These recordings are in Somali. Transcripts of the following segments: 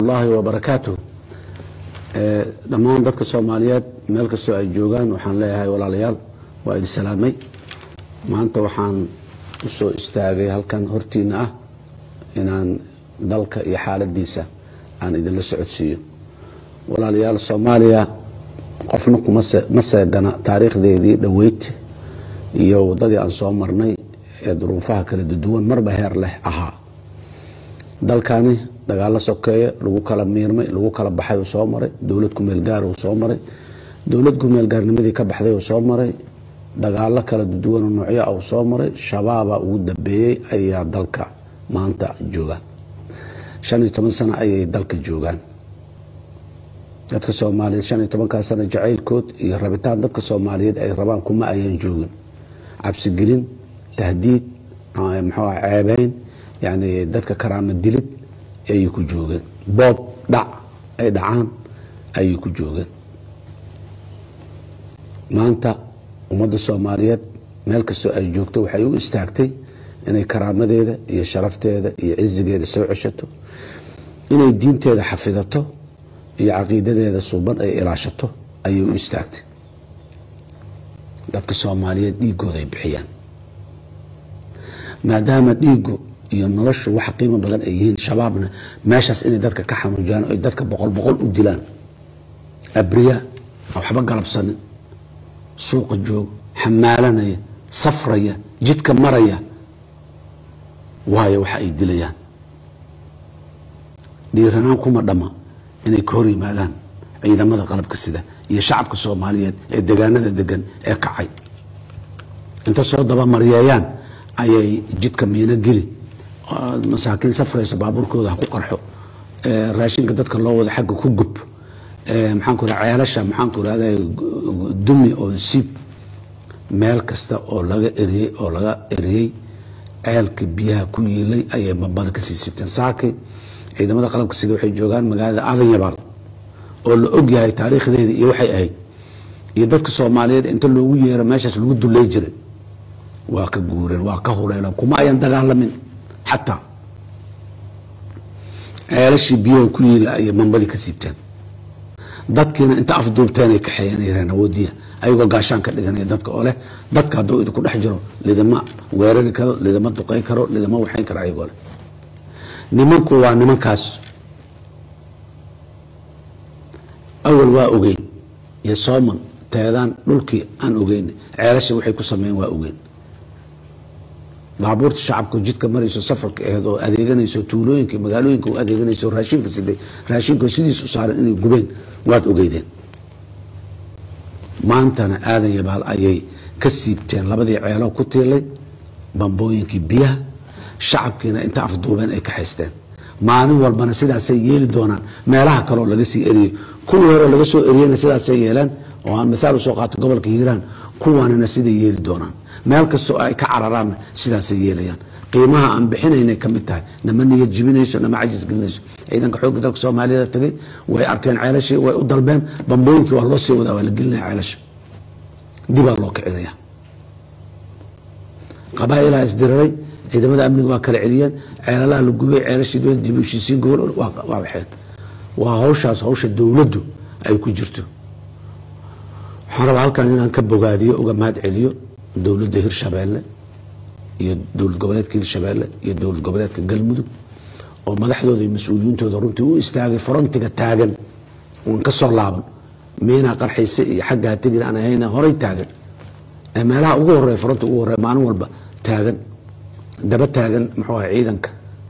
ullaahi wabarakaatuh dhammaan dadka soomaaliyeed meel kastoo ay joogaan waxaan leeyahay walaalayaal waa idin salaamay maanta waxaan u soo istaagay halkan hortiina ah inaan dalka iyo xaaladiisa aan idinla socodsiiyo walaalayaal soomaaliya qofna kuma seegana taariikhdeedii dhoweyd iyo waddadii aan soo marnay ee duruufaha kala duwan marba heer leh ahaa dalkani dagaalo sokeeye lagu kala miirmay lagu kala baxay uu soo maray dowlad kumeel gaar uu soo maray dowlad kumeel gaarnimadii ka baxday uu soo maray dagaalo kala duwan oo noocyo ah uu soo maray shabaaba ugu dambeeyey ayaa dalka maanta joogaan shan iyo toban sano ayay dalka joogaan dadka soomaaliyeed shan iyo tobankaa sano jacaylkood iyo rabitaan dadka soomaaliyeed ay rabaan kuma ayaan joogin cabsigelin tahdiid muxuu ah ceebeyn yani dadka karaama dilid ayay ku joogeen boob dhac ay dhacaan ayay ku joogeen maanta ummadda soomaaliyeed meel kastoo ay joogto waxay u istaagtay inay karaamadeeda iyo sharafteeda iyo cizigeeda soo ceshato inay diinteeda xafidato iyo caqiidadeeda suuban ay ilaashato ayay u istaagtay dadka soomaaliyeed dhiigooda ay bixiyaan maadaama dhiigu iyo noloshu wax qiimo badan ay yihiin shabaabna meeshaas inay dadka ka xanuujiyaan o ay dadka boqol boqol u dilaan abriya aan waxba galabsanin suuqa joog xamaalanaya safraya jidka maraya waayo waxa ay dilayaan dhiiranaan kuma dhama inay ka hor yimaadaan ciidamada qalabka sida iyo shacabka soomaaliyeed ee degaanada degan ee kacay inta soo dabamaryeeyaan ayay jidka miino geli masaakiin safraysa baabuurkooda ha ku qarxo raashinka dadka loo wada xagga ku gub maxaan ku ceelasha maxaan ku irahda dumi oo siib meel kasta oo laga eriyey oo laga eriyey ceelka biyaha ku yiilay ayay bambada kasii sibteen saakay ciidamada qalabka sida waxay joogaan magaalada aadan yabaal oo la og yahay taariikhdeeda iyo waxay ahayd iyo dadka soomaaliyeed inta loogu yeero meeshaas lagu dulay jiray waa ka guureen waa ka huleeleen kuma ayan dagaalamin xataa ceelashii biyaha ku yiila ayay bambadii ka siibteen dadkiina inta afduubteen ay kaxeeyeen yareen awoodiya ayagoo gaashaan ka dhiganaya dadka oo leh dadka hadduu idinku dhex jiro lidama weerari karo lidama duqay karo lidama waxayn karo ayagoo leh nimanku waa nimankaas awal waa ogeyn iyo sooman teedaan dhulkii aan ogeyn ceelasha waxay ku sameeyeen waa ogeyn baabuurta shacabka jidka marayso safarka aheed oo adeeganayso tuulooyinka magaalooyinka u adeeganayso raashinka siday raashinka sidiis u saaran inay gubeen waad ogeydeen maantana aadan yabaal ayay ka siibteen labadii ceelo ku tiilay bambooyinkii biyaha shacabkiina inta afduubeen ay ka haysteen maalin walbana sidaasay yeeli doonaan meelaha kaleoo laga sii eriyey kuwii hore laga soo eriyena sidaasay yeeleen oo aan mithaal usoo qaato gobolka hiiraan kuwanina siday yeeli doonaan meel kastoo ay ka cararaanna sidaasay yeelayaan qiimaha aan bixinaynay ka mid tahay nama niyad jibinayso nama cajis gelinayso ciidanka xoogga dalka soomaaliyada tagay way arkeen ceelashii way u dalbeen bambooyinkii waa loo sii wadaa waa la gelinaya ceelasha dibaa loo kicinaya qabaailaa isdiriray ciidamada amniga waa kala celiyeen ceelalaha la gubay ceelashii dowlada dib u heshiisiin gobol waa waxeen waa hawshaas hawsha dowladdu ay ku jirto waxaan rabaa halkan inaan ka bogaadiyo uga mahad celiyo dowladda hirshabeelle iyo dowlad goboleedka hirshabeelle iyo dowlad goboleedka galmudug oo madaxdooda iyo mas-uuliyiintooda runtii u istaagay frontiga taagan uan ka soo laaban miinaa qarxayse iyo xaggaa tegin aan ahayna horay taagan ee meelaha ugu horeya fronti ugu horeya maalin walba taagan daba taagan muxuu aha ciidanka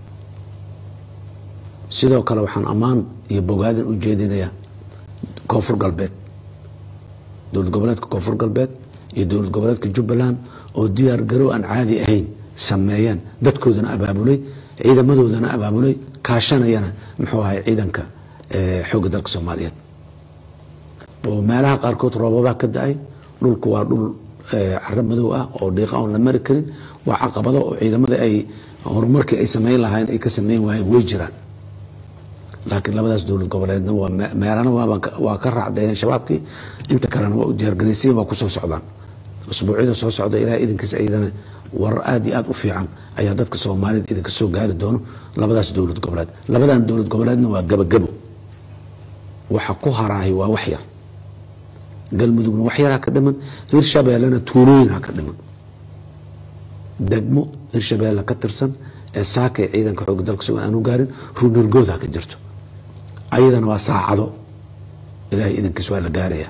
sidoo kale waxaan ammaan iyo bogaadin u jeedinayaa koonfur galbeed dowlad goboleedka koonfur galbeed iyo dowlad goboleedka jubbaland oo diyaar garow aan caadi ahayn sameeyeen dadkoodana abaabulay ciidamadoodana abaabulay kaashanayana muxuu ahay ciidanka xoogga dalka soomaaliyeed oo meelaha qaarkood roobabaa ka da-ay dhulku waa dhul caro madow ah oo dhiiqa oon la mari karin waa caqabado oo ciidamada ay horumarkii ay sameyn lahayn ay ka sameyn waayeen way jiraan laakiin labadaas dowlad goboleedna meelana waa ka raacdeeyeen shabaabkii inta kalena waa u diyaargaraysay waa kusoo socdaan usbuucyada soo socda ilaah idinkiisa iyadana warar aada iyo aada u fiican ayaa dadka soomaalida idinka soo gaari doono labadaas dowlad goboleed labadan dowlad goboleedna waa gabagabo waxa ku haraahay waa wax yar galmudugna wax yaraa ka dhiman hirshabeellena tuulooyinha ka dhiman degmo hirshabeelle ka tirsan ee saakay ciidanka xooga dalka soo aanu gaarin ruunargood ha ka jirto ayadana waa saacado ilaahay idankiis waa la gaarayaa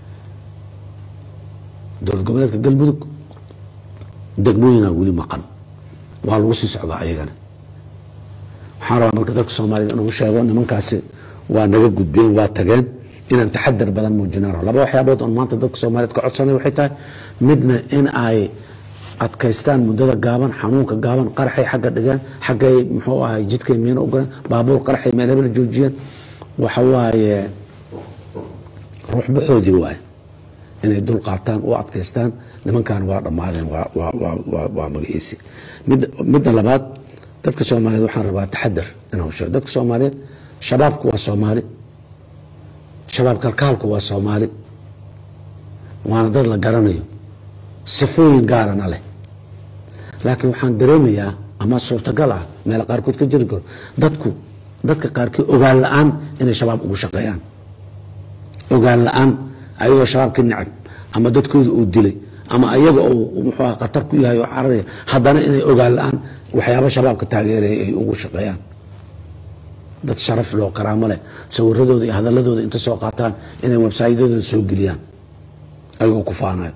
dowlad goboleedka galmudug degmooyinaa weli maqan waa lagu sii socdaa ayagana waxaan rabaa marka dadka soomaaliyed inuu sheego nimankaasi waa naga gudbeen waa tageen inaan taxadar badan muujinaan rabo laba waxyaabood oon maanta dadka soomaaliyeed ka codsanay waxay tahay midna in ay adkaystaan muddada gaaban xanuunka gaaban qaraxay xagga dhigaan xaggay muxuu ahay jidkay miino ugaleen baabuur qaraxay meel hebel joojiyeen waxa waaye ruuxbaxoodii waaye inay dul qaataan u adkaystaan nimankan waa dhammaadeen waa magaciisi midda labaad dadka soomaaliyeed waxaan rabaa taxadar inuu sheego dadka soomaaliyeed shabaabku waa soomaali shabaab kalkaalku waa soomaali waana dad la garanayo sifooyin gaarana leh laakiin waxaan dareemayaa ama suurtagal ah meel qaarkood ka jiri karo dadku dadka qaarkii ogaan la-aan inay shabaab ugu shaqeeyaan ogaan la-aan ayagoo shabaabka necab ama dadkooda uu dilay ama ayaga uu muxuu khatar ku yahay oo cararaya haddana inay ogaan la-aan waxyaaba shabaabka taageeraya ay ugu shaqeeyaan dad sharaf loo karaamo leh sawiradooda iyo hadaladooda inta soo qaataan inay websayadooda soo geliyaan ayagoo ku faanayo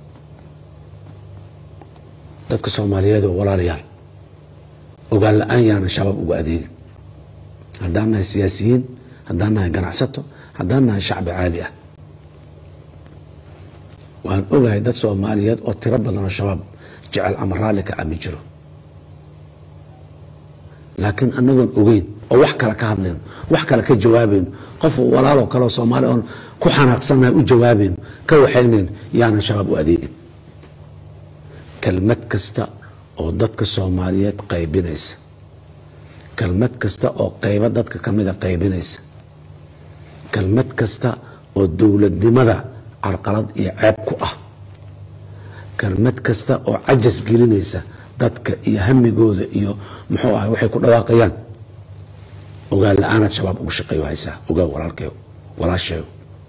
dadka soomaaliyeed oo walaalayaal ogaan la-aan yaana shabaab uga adeegin haddaan nahay siyaasiyiin haddaan nahay ganacsato haddaan nahay shacbi caadi ah waan ogahay dad soomaaliyeed oo tiro badan oo shabaab jecel ama raalli ka ami jiro laakiin anagoon ogeyn oo wax kale ka hadlayno wax kale ka jawaabayno qof walaaloo kaleoo soomaali oon ku xanaaqsannahay u jawaabayno ka waxaynayn yaanan shabaab u adeegin kelmad kasta oo dadka soomaaliyeed qaybinaysa kelmad kasta oo qaybo dadka ka mida qaybinaysa kelmad kasta oo dowladnimada carqalad iyo ceeb ku ah kelmad kasta oo cajas gelinaysa dadka iyo hamigooda iyo muxuu ahay waxay ku dhawaaqayaan ogaan la-aanaad shabaab ugu shaqeeyo haysaa ogaa walaalkeyo walaasheeyo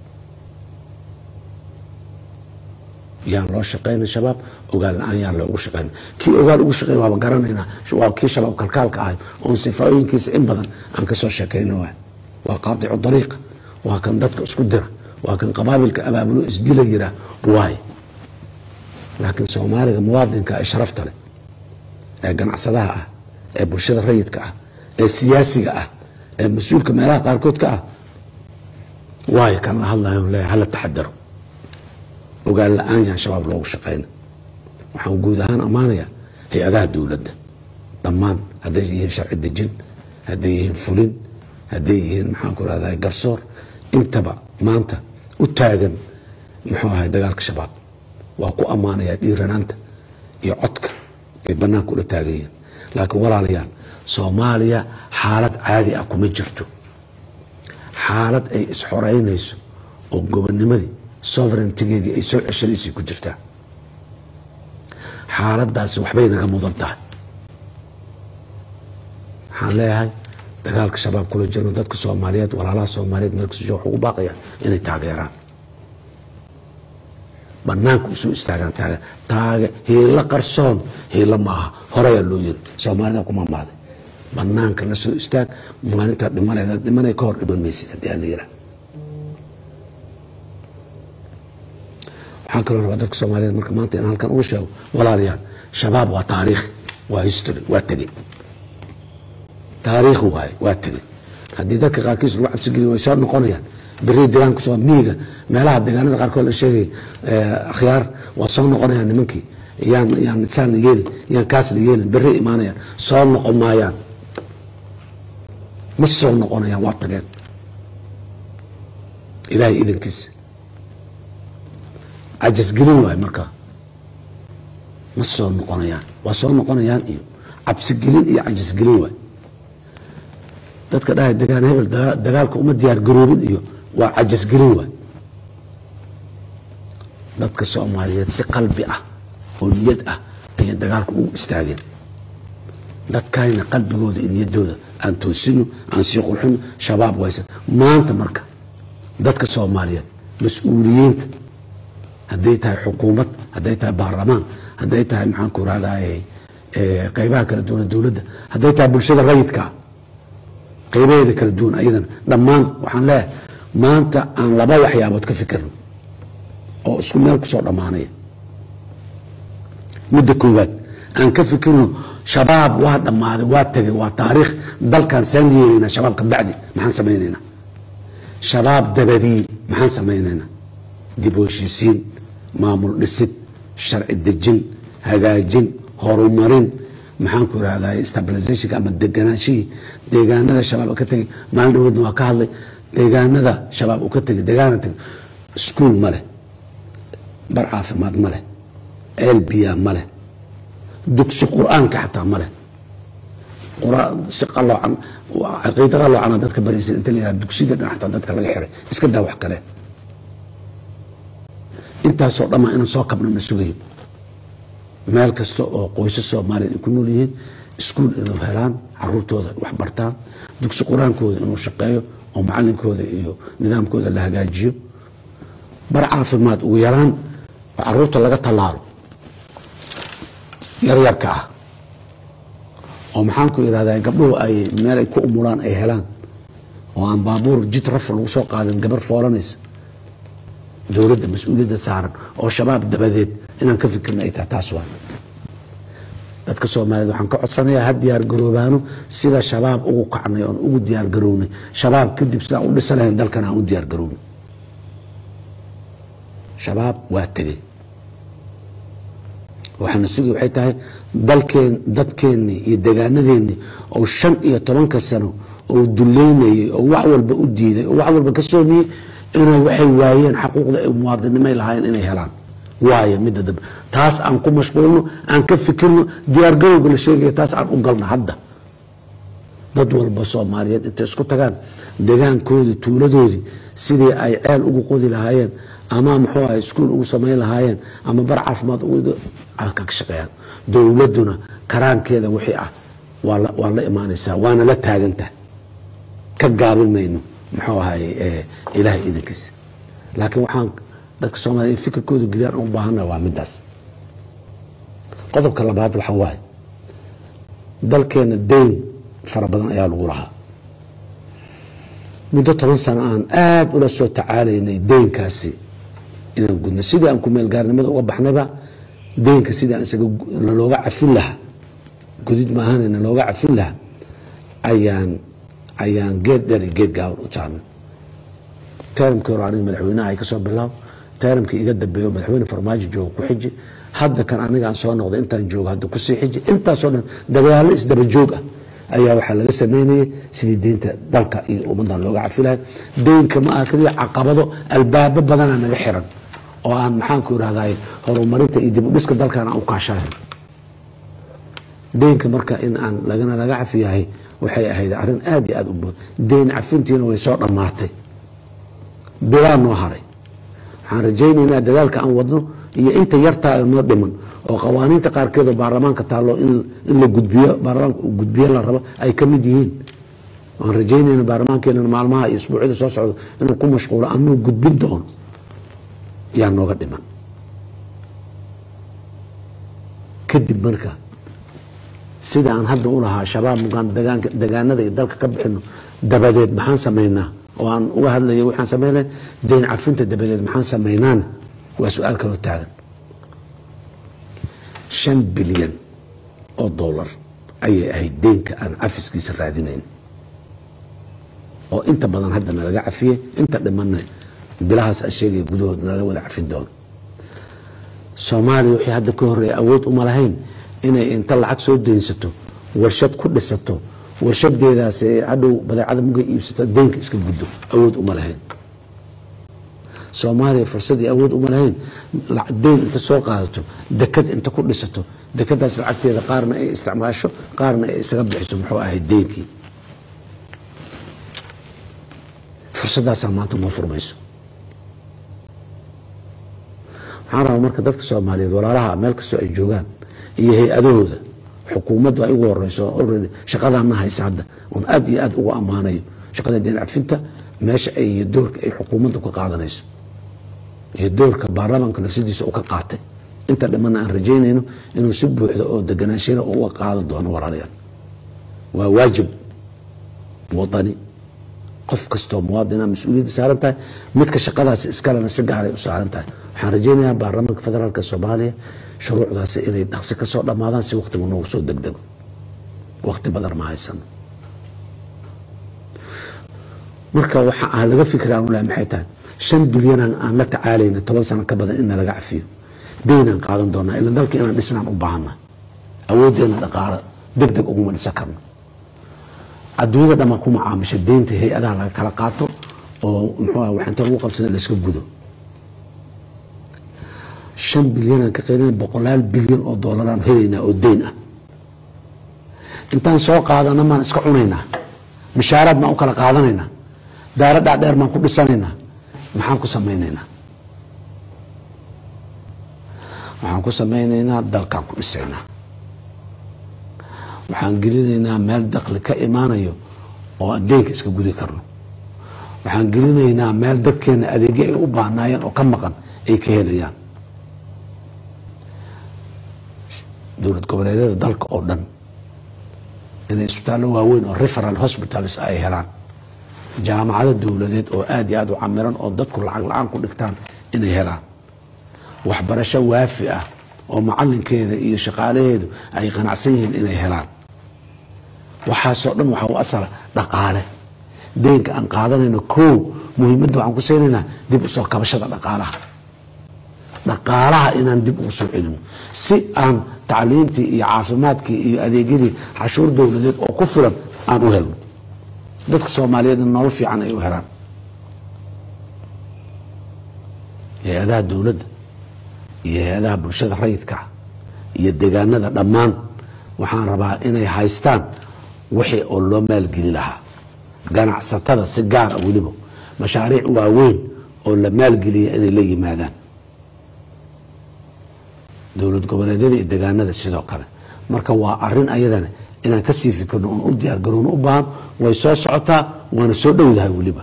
yaan loo shaqayna shabaab ogaan la-aan yaan loogu shaqayna kii ogaan ugu shaqeyn waaba garanaynaa waa kii shabaab kalkaalka ahay oon sifaayooyinkiisa in badan aan kasoo sheekayna waay waa qaadicu dariiqa waa kan dadka isku dira waa kan qabaabilka abaabulo isdila yiraa waay laakiin soomaaliga muwaadinka ee sharafta leh ee ganacsadaha ah ee bulshada rayidka ah ee siyaasiga ah ee mas-uulka meelaha qaarkood ka ah waayo kan la hadlayo leeyahay hala taxadaro ogaan la-aan yahan shabaab loogu shaqeyna waxaan guud ahaan ammaanayaa hay-adaha dowladda dhammaan hadday yihiin sharci dejin hadday yihiin fulin hadday yihiin maxaan ku rahdaa garsoor intaba maanta u taagan muxuu ahay dagaalka shabaab waa ku ammaanayaa dhiiranaanta iyo codka ay banaanka ula taagan yihiin laakiin walaalayaal soomaaliya xaalad caadi ah kuma jirto xaalad ay isxoreynayso oo gobonimadii sovereigntigeedii ay soo ceshanaysay ku jirtaa xaaladaasi waxbay naga mudan tahay waxaan leeyahay dagaalka shabaab kula jirno dadka soomaaliyeed walaalaha soomaaliyeed meelkasoo wax ugu baaqaya inay taageeraan banaanka usoo istaagaan taage taage hiilo qarsoon hiilo maaha horeyaa loo yiri soomaalida kuma maaday banaanka la soo istaag maalintaa dhimanayda dhimanay ka hor dhiman maysid haddii aan la yiraa waxaan kaloo rabaa dadka soomaaliyeed marka maanta inaan halkan uga sheego walaalayaal shabaab waa taariikh waa history waa tegey taariikh waaye waa tegey haddii dadka qaarkiis lagu cabsi geliyo way soo noqonayaan beri deegaanka soo miyiga meelaha deegaanada qaarkood la sheegay akhyaar waa soo noqonayaan nimankii yaan yaan saan la yeelin yaan kaas la yeelin beri imaanayaan soo noqon maayaan ma soo noqonayaan waa tageen ilaahay idankiisa cajasgelin waaye markaa ma soo noqonayaan waa soo noqonayaan iyo cabsigelin iyo cajasgelin waay dadka dhahay degaan hebel dagaalka uma diyaar garoobin iyo waa cajasgelin waay dadka soomaaliyeed si qalbi ah oo niyad ah ayay dagaalka ugu istaageen dadkayna qalbigooda iyo niyaddooda aan toosino aan sii qurxino shabaab waysan maanta marka dadka soomaaliyeed mas-uuliyiinta hadday tahay xukuumad hadday tahay baarlamaan hadday tahay maxaan ku rahdaye qeybaha kala duwan dowladda hadday tahay bulshada rayidka qeybaheeda kala duwan ayadana dhammaan waxaan leeyahay maanta aan laba waxyaabood ka fikirno oo isku meel kusoo dhammaanaya midda koowaad aan ka fikirno shabaab waa dhammaaday waa tagay waa taariikh dalkan saan yeelaynaa shabaabka bacdi maxaan samaynaynaa shabaab dabadii maxaan samaynaynaa dib u heshiisiin maamul dhisid sharci dejin hagaajin horumarin maxaan ku irahdaa stabilizationka ama deganaanshihii deegaanada shabaab ka tegay maalin dhawoodna waa ka hadlay deegaanada shabaab uu ka tegay deegaana tegay iskuul ma leh bar caafimaad ma leh ceel biyaa ma leh dugsi qur-aanka xataa ma leh si qaloocan caqiida qaloocana dadka baraysa inta la yihahda dugsiyada dhan xataa dadka laga xiray iska daa wax kale intaasoo dhammaa inaan soo kabno na sugayo meel kasta oo qoysas soomaaliya ay ku nool yihiin iskuul inuu helaan caruurtooda wax bartaan dugsi qur-aankooda inuu shaqeeyo oo macalinkooda iyo nidaamkooda la hagaajiyo bar caafimaad ugu yaraan oo caruurta laga tallaalo yaryarka ah oo maxaan ku irahdaa gabdhuhu ay meel ay ku umulaan ay helaan oo aan baabuur jid rafa lagu soo qaadin gabar foolanaysa dowladda mas-uuliyadda saaran oo shabaab dabadeed inaan ka fikirna ay tahay taas waa dadka soomaaliyeed waxaan ka codsanayaa ha diyaar garoobaano sida shabaab ugu kacnay oon ugu diyaar garownay shabaab kadib sidaan u dhisa lahayn dalkan aan u diyaar garownay shabaab waa tegey waxaana sugi waxay tahay dalkeen dadkeennii iyo degaanadeennii oo shan iyo tobanka sano oo duleynayay oo wax walba u diiday oo wax walba ka soomiyey inay waxay waayeen xaquuqda ay muwaadinimay lahaayeen inay helaan waayo midda dambe taas aan ku mashquulno aan ka fikirno diyaargarowga la sheegaya taas aan u galno hadda dad walba soomaaliyeed intay isku tagaan degaankoodii tuuladoodii sidii ay ceel ugu qodi lahaayeen ama muxuu ahay iskuul ugu samayn lahaayeen ama bar caafimaad ka shaqeeyaan dowladduna karaankeeda wixii ah waa la imaanaysaa waana la taagantaha ka gaabin mayno muxuu ahay ilaahay idankiisa laakiin waxaan dadka soomaliya in fikirkooda geliyaan u baahana waa midaas qodobka labaad waxa waaye dalkeena deyn fara badan ayaa lagu lahaa muddo toban sano aan aada ula soo tacaalaynay deynkaasi inaan gudno sidii aan kumeelgaarnimada uga baxnayba deynka sidii aan isaga nalooga cafin lahaa gudid maahane nalooga cafin lahaa ayaan ayaan geed dheer iyo geed gaaban u jaarnay teramkii hore aniga madaxweynaha ay ka soo bilaabo teramkii iga dambeeyo madaxweyne farmaajo jooga ku xiji hadda kan aniga aan soo noqday intaan joogo hadda kusii xiji intaasoo dhan dagaallo isdaba joog ah ayaa waxaa laga sameynayay sidii deynta dalka iyo ummaddan looga cafi lahay deynka ma aha keliya caqabado albaabo badanaa naga xiran oo aan maxaanku irahday horumarinta iyo dib u dhiska dalkan aan u kaashahay deynka marka in aan lagana laga cafi yahay waxay ahayd arrin aada iyo aada u bood deyn cafintiina way soo dhammaatay bilaa noo haray waxaan rajaynaynaa dadaalka aan wadno iyo inta yartaa noo dhiman oo qawaaniinta qaarkeed oo baarlamaanka taallo in la gudbiyo baarlamaanka uu gudbiyo la rabo ay ka mid yihiin waan rajaynayna baarlamaankeenana maalmaha iyo isbuucyada soo socda inuu ku mashquulo anuu gudbin doono yaa nooga dhiman kadib marka sida aan hadda u lahaa shabaab mugaan degaanada iyo dalka ka bixino dabadeed maxaan samaynaa oo aan uga hadlaya waxaan sameynay deyn cafinta dabadeed maxaan samaynaana waa su-aal kaloo taagan shan bilyan oo dollar ayay ahayd deynka aan cafiskiisa raadinayn oo inta badan hadda nalaga cafiyey inta dhimanna bilahaas aan sheegaya gudahood nalaga wada cafin doono soomaaliya wixii hadda ka horreeya awood uma lahayn inay inta lacag soo deynsato warshad ku dhisato warshadeedaas hadhow badeecada muga iibsato deynka iska guddo awood uma lahayn soomaaliya fursad iyo awood uma lahayn deyn inta soo qaadato dekad inta ku dhisato dekadaas lacagteeda qaarna ay isticmaasho qaarna ay isaga bixiso muxuu ahay deynkii fursadaasaa maanta noo furmayso waxaan waxaan rabaa marka dadka soomaaliyeed walaalaha meel kastoo ay joogaan iyo hay-adahooda xukuumaddu ay ugu horeyso already shaqadaana haysa hadda oon aad iyo aad ugu ammaanayo shaqada deen cadfinta meesha ay iyo doorka ay xukuumaddu ka qaadanayso iyo doorka baarlamaanka nafsadiisa uu ka qaatay inta dhamana aan rajaynayno inuu si buuxda oo deganaanshyana uga qaadan doono walaalayaal waa waajib wadani qof kastoo muwaadina mas-uuliyadda saaran tahay midka shaqadaasi iskalena si gaaray u saaran tahay waxaan rajaynayaa baarlamaanka federaalk soomaaliya shuruucdaasi inay dhaqsi ka soo dhammaadaan si waktigu noogu soo degdego wakti badan ma haysano marka waxa ah laga fikra aan lahay maxay tahay shan bilyan aan la tacaalayna toban sano ka badan in nalaga cafiyo daynaan qaadan doonaa ila dalka inaan dhisnaan u baahana awooddeena dhaqaalo deg deg uguma dhisan karno adduunyada dhammaan ku macaamisha deynta hay-adaha laga kala qaato oo muxuu ah waxinta lagu qabsada layska gudo shan bilyanaan ka qaylina boqolaal bilyan oo doolaraan helaynaa oo deyn ah intaan soo qaadana maan iska cunaynaa mishaaraad maan u kala qaadanaynaa daaro dhaadheer maan ku dhisanaynaa maxaan ku samaynaynaa waxaan ku samaynaynaa dalkaan ku dhisaynaa waxaan gelinaynaa meel dakli ka imaanayo oo aan deynka iska gudi karno waxaan gelinaynaa meel dadkeena adeegyo ay u baahnaayeen oo ka maqan ay ka helayaan dowlad goboleedyada dalka oo dhan inay isbitaallo waaweyn oo referal hospitals ay helaan jaamacado dowladeed oo aad iyo aad u camiran oo dadku lacag la-aan ku dhigtaan inay helaan waxbarasho waafi ah oo macalinkeeda iyo shaqaalaheedu ay qanacsan yihiin inay helaan waxaasoo dhan waxaa u asala dhaqaale deynka aan qaadanayno kow muhiimadda waxaan ku saynaynaa dib u soo kabashada dhaqaalaha dhaqaalaha inaan dib ugu soo celino si aan tacliintii iyo caafimaadkii iyo adeegyadii xashuur dowladeed oo ku filan aan u helno dadka soomaaliyeedna nolol fiican ay u helaan hay-adaha dowladda iyo hay-adaha bulshada rayidka iyo degaanada dhammaan waxaan rabaa inay haystaan wixii oo loo maalgeli lahaa ganacsatada si gaar a weliba mashaariic waaweyn oo la maalgeliya inay la yimaadaan dowlad goboleedyada iyo degaanada sidoo kale marka waa arin ayadana inaan kasii fikirno oon u diyaar garowno u baahan way soo socotaa waana soo dhowdahay weliba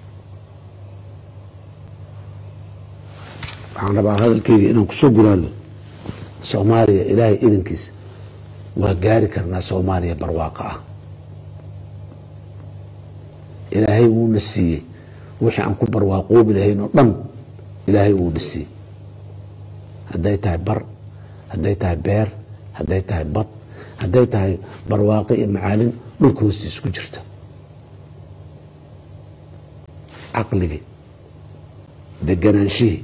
waxaan rabaa hadalkeyga inaan kusoo guraado soomaaliya ilaahay idankiisa waa gaari karnaa soomaaliya barwaaqo ah ilaahay wuuna siiyey wixii aan ku barwaaqoobi lahayn oo dhan ilaahay wuuna siiyey hadday tahay bar hadday tahay beer hadday tahay bad hadday tahay barwaaqo iyo macaalin dhulka hoostiisa ku jirta caqligii deganaanshihii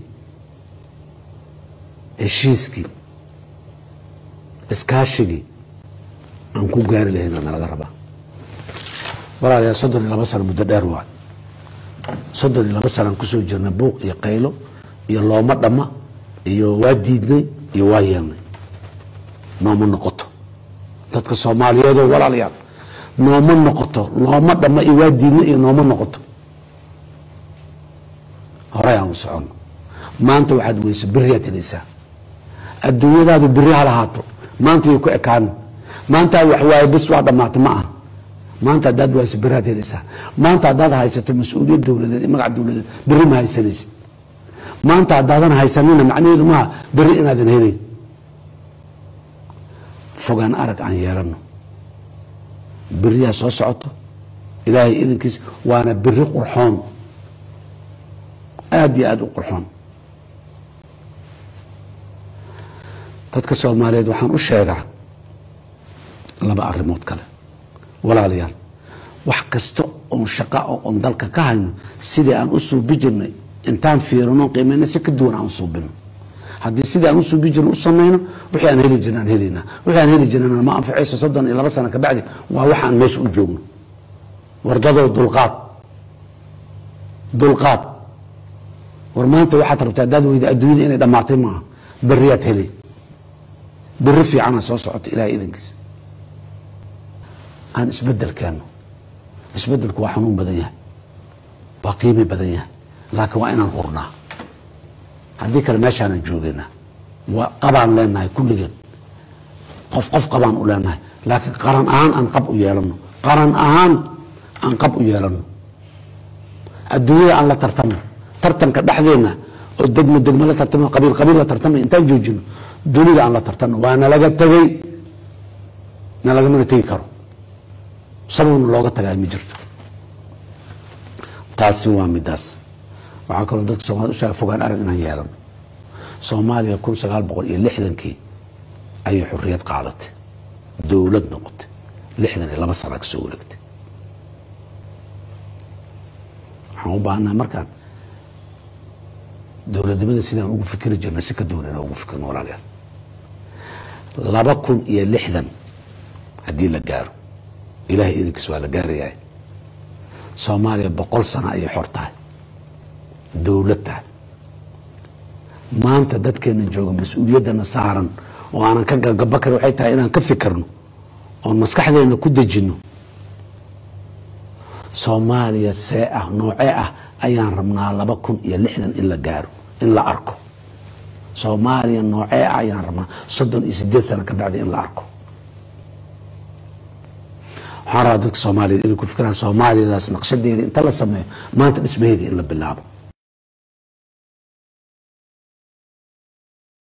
heshiiskii iskaashigii aan ku gaari lahayn aa nalaga rabaa walaalayaa soddon iyo laba sano muddo dheer waay soddon iyo laba sanaan kusoo jirna buuq iyo qaylo iyo looma dhamma iyo waa diidnay iyo waa yeelnay nooma noqoto dadka soomaaliyeedoo walaalayaal nooma noqoto looma dhamma iyo waa diidnay iyo nooma noqoto horey aan u soconno maanta waxaad weysa beriyaad helaysaa adduunyadaadu beri ha lahaato maanta way ku ekaana maantaa wax waaye bis waa dhammaatay ma aha maanta haddaad waayso beriaad helaysaa maanta haddaad haysato mas-uuliyad dowladeed iyo magac dowladeed beri ma haysanaysid maanta haddaadan haysanina macnaheedu maaha beri inaadan helayn fogaan arag aan yeelano beriyaa soo socoto ilaahay idankiis waana beri qurxoon aada iyo aada u qurxoon dadka soomaaliyeed waxaan u sheegaa laba arrimood kale walaalayaal wax kasta oon shaqa oo oon dalka ka hayno sidii aan u suubi jirnay intaan fiirino qiimayno si ka duwan aan u suubino haddii sidii aan u suubi jirno u samayno wixii aan heli jirna aan helaynaa wixii aan heli jirnana ma anfacayso soddon iyo laba sano kabacdi waa waxaan meesha u joogno wardadoo dulqaad dulqaad war maanta waxaad rabtaa haddaad weyda adduunyada inay dhammaatay maaha beriyaad helay beri fiicana soo socoto ilahay idankiisa aan isbedel keenno isbedelku waa xanuun badan yahay waa qiimi badan yahay laakiin waa inaan hurnaa haddii kale meeshaanan joogayna waa qabaan leenahay kulligeed qof qof qabaan u leenahay laakiin qaran ahaan aan qab u yeelano qaran ahaan aan qab u yeelano adduunyada aan la tartamo tartanka dhexdeena oo degmo degmo la tartamo qabiil qabiil la tartamo intaan joojino dunida aan la tartano waa nalaga tegey nalagamana tegi karo sababna looga tagaa ma jirto taasi waa midaas waxaa kaloo dadka soomaalida usheega fogaan arag inaan yeelano soomaaliya kun sagaal boqol iyo lixdankii ayay xorriyad qaadatay dowlad noqotay lixdan iyo laba sana kasoo wareegtay waxaan u baahannaha markaan dowladnimada sidaan ugu fikri jirnay si ka duwan inaan ugu fikirno walaalayaal laba kun iyo lixdan haddii la gaaro ilahay idinkiis waa la gaarayahay soomaaliya boqol sano ayay xor tahay dowlad tahay maanta dadkeena jooga mas-uuliyaddana saaran oo aanan ka gagaba karin waxay tahay inaan ka fikirno oon maskaxdeena ku dejinno soomaaliya see ah noocee ah ayaan rabnaa laba kun iyo lixdan in la gaaro in la arko soomaaliya noocee ah ayaan rabnaa soddon iyo sideed sano ka bacdi in la arko waxaan rabaa dadka soomaaliyeed inay ku fikiraan soomaaliyadaas naqshadeeda inta la sameeyo maanta dhismaheedii in la bilaabo